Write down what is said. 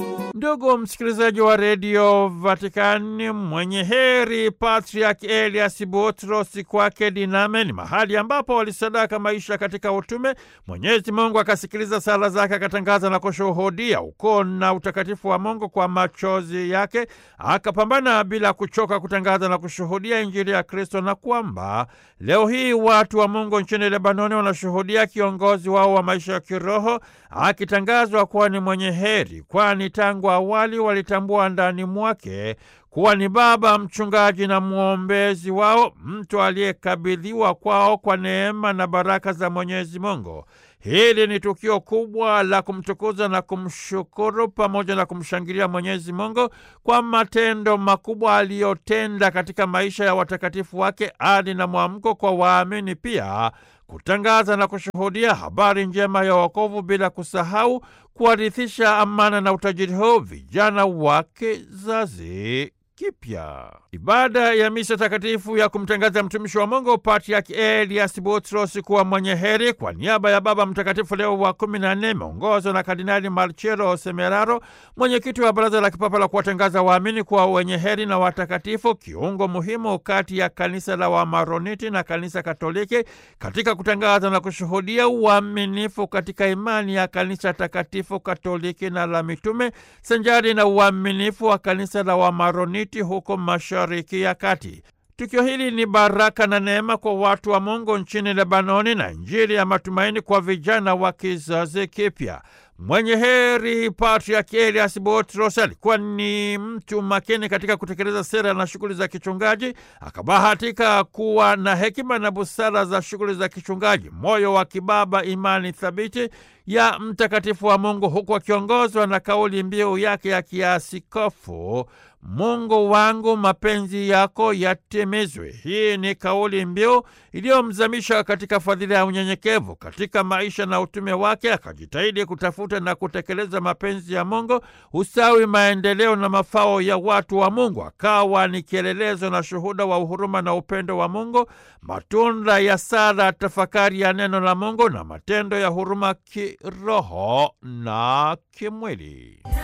Ndugu msikilizaji wa redio Vatikani, mwenye heri Patriak Elias Butros kwake Diname ni mahali ambapo walisadaka maisha katika utume. Mwenyezi Mungu akasikiliza sala zake, akatangaza na kushuhudia ukoo na utakatifu wa Mungu kwa machozi yake, akapambana bila kuchoka kutangaza na kushuhudia Injili ya Kristo, na kwamba leo hii watu wa Mungu nchini Lebanoni wanashuhudia kiongozi wao wa maisha ya kiroho akitangazwa kuwa ni mwenye heri, kwani tangu awali walitambua ndani mwake kuwa ni baba mchungaji na mwombezi wao, mtu aliyekabidhiwa kwao kwa neema na baraka za Mwenyezi Mungu. Hili ni tukio kubwa la kumtukuza na kumshukuru pamoja na kumshangilia Mwenyezi Mungu kwa matendo makubwa aliyotenda katika maisha ya watakatifu wake, ari na mwamko kwa waamini pia kutangaza na kushuhudia habari njema ya wokovu bila kusahau kuwarithisha amana na utajiri huu vijana wa kizazi kipya. Ibada ya misa takatifu ya kumtangaza mtumishi wa Mungu Patriak Elias Butros kuwa mwenye heri kwa niaba ya Baba Mtakatifu Leo wa kumi na nne imeongozwa na Kardinali Marcello Semeraro, mwenyekiti wa Baraza la Kipapa la kuwatangaza waamini kuwa wenye heri na watakatifu, kiungo muhimu kati ya kanisa la Wamaroniti na kanisa Katoliki katika kutangaza na kushuhudia uaminifu katika imani ya kanisa takatifu Katoliki na la mitume sanjari na uaminifu wa kanisa la Wamaroniti huko Mashariki ya Kati. Tukio hili ni baraka na neema kwa watu wa Mungu nchini Lebanoni na Injili ya matumaini kwa vijana wa kizazi kipya. Mwenye heri Patriak Elias Butros alikuwa ni mtu makini katika kutekeleza sera na shughuli za kichungaji. Akabahatika kuwa na hekima na busara za shughuli za kichungaji, moyo wa kibaba, imani thabiti ya mtakatifu wa Mungu, huku akiongozwa na kauli mbiu yake ya kiasikofu, Mungu wangu mapenzi yako yatimizwe. Hii ni kauli mbiu iliyomzamisha katika fadhila ya unyenyekevu katika maisha na utume wake. Akajitahidi kutafuta na kutekeleza mapenzi ya Mungu, usawi, maendeleo na mafao ya watu wa Mungu. Akawa ni kielelezo na shuhuda wa uhuruma na upendo wa Mungu, matunda ya sala, tafakari ya neno la Mungu na matendo ya huruma kiroho na kimwili.